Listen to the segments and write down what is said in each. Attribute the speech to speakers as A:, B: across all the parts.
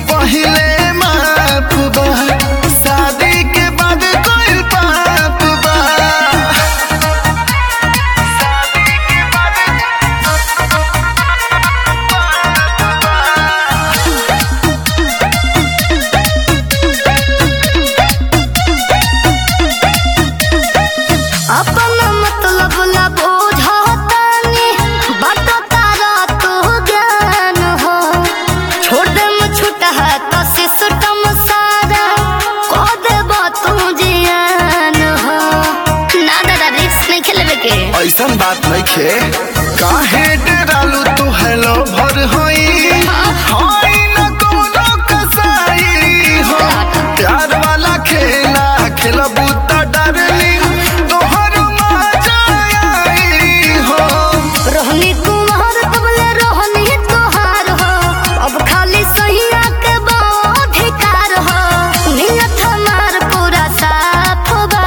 A: पहिले माफ बा शादी के बाद कोई पाप बा
B: अपना मतलब ला बुझतानी बटतारा तो ज्ञान हो छोड़ दे छूट है तो सिस्टम सारा को देब तू जियान हो ना दादा रिस्क नहीं खेलबे के
A: ऐसन बात नहीं खे काहे डरालू तू हेलो भर होई होई न कोनो कसाई हो प्यार वाला खेला खेलबू त डरली तोहर मजा आई हो
B: रोहनी कुमार तबले रोहनी तोहार हो अब खाली सहिया के अधिकार हो नियत हमार पूरा साफ बा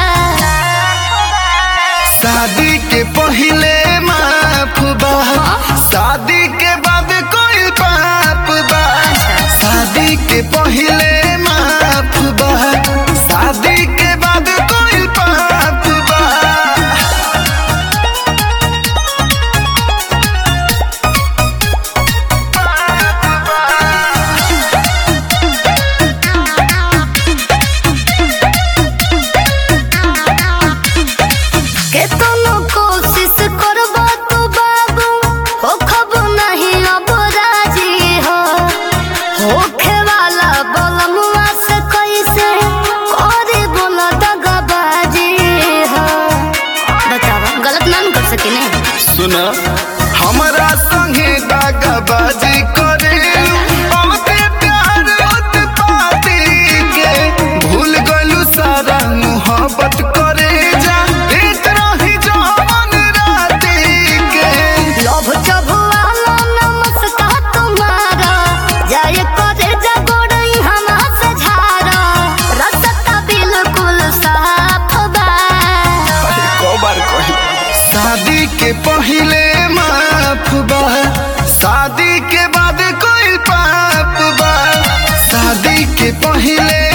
A: शादी के पहिले माफ बा शादी के बाद कोई पाप बा शादी के पहिले माफ बा शादी के बाद कोई पाप बा
B: केतनो कोशिश करबो तू बाबू हो खब नहीं अब राजी हो होखे वाला बलमुआ से कैसे करे बोला दगाबाजी हो बतावा गलत ना न कर सके ने
A: सुन हमरा संगे दागाबाजी करे बहुते प्यार उत्पाती के भूल गलू सारा मोहब्बत करे जा एक रही जवान राती के
B: लोभ चबुआलो नमस्कार तुम्हारा जाय करे जगोड़ई हमा से झारा रसता बिल्कुल साफ बा
A: अरे को बार कही शादी के पहिले माफ बा शादी के बाद कोई पाप बा शादी के पहिले